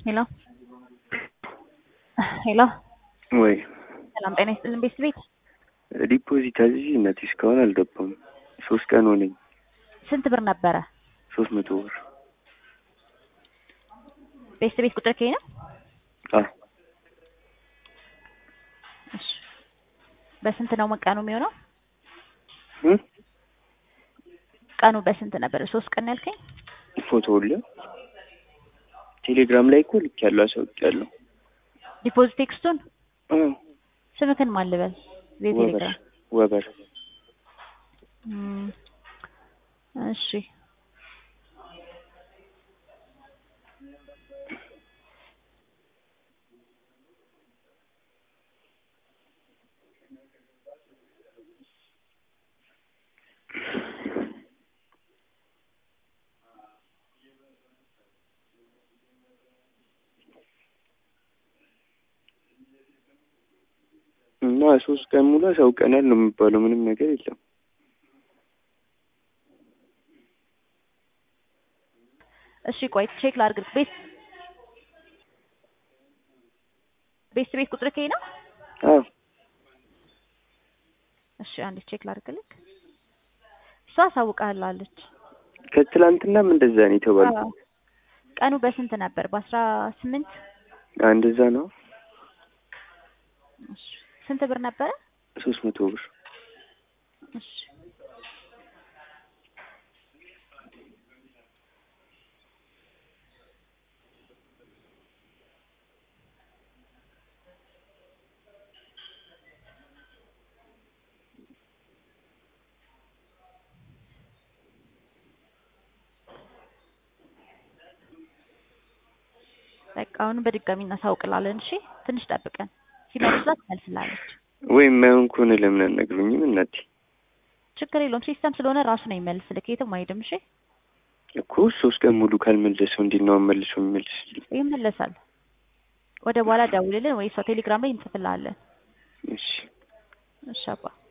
ሄሎ ሄሎ ወይ ሰላም ጤና ይስጥልን ቤት ቤት ዲፖዚት አዝዤ እናቴ እስካሁን አልገባም። ሶስት ቀን ሆነኝ። ስንት ብር ነበረ? ሶስት መቶ ብር ቤት ቤት ቁጥር ከይ ነው? አዎ እሺ በስንት ነው ቀኑ የሚሆነው? እ ቀኑ በስንት ነበር? ሶስት ቀን ያልከኝ? ፎቶ ሁሉ ቴሌግራም ላይ እኮ ልኬያለሁ፣ አሳውቂያለሁ። ዲፖዚት ቴክስቱን አዎ ስምክን ማን ልበል? ወበር የቴሌግራም ወበር እም፣ እሺ እና ሶስት ቀን ሙሉ አሳውቀናል ነው የሚባለው። ምንም ነገር የለም። እሺ ቆይ ቼክ ላድርግ። ቤት ቤት ቤት ቁጥር ከይ ነው? አዎ እሺ አንዴ ቼክ ላድርግልክ። እሷ አሳውቃለች። ከትላንትናም እንደዛ ነው የተባለው። ቀኑ በስንት ነበር? በአስራ ስምንት እንደዛ ነው። እሺ ስንት ብር ነበረ? ሶስት መቶ ብር እሺ በቃ አሁን በድጋሚ እናሳውቅላለን። እሺ ትንሽ ጠብቀን ሲመልስላት ትመልስላለች። ወይም ማይሆን ከሆነ ለምን አልነግሩኝም እናቴ? ችግር የለውም ሲስተም ስለሆነ ራሱ ነው የሚመልስልክ። የትም አይሄድም። እሺ እኮ ሶስት ቀን ሙሉ ካልመለሰው እንዴት ነው መልሶ የሚመልስልኝ? ይመለሳል። ወደ በኋላ ደውልልን ወይ እሷ ቴሌግራም ላይ እንጽፍልሃለን። እሺ እሺ አባ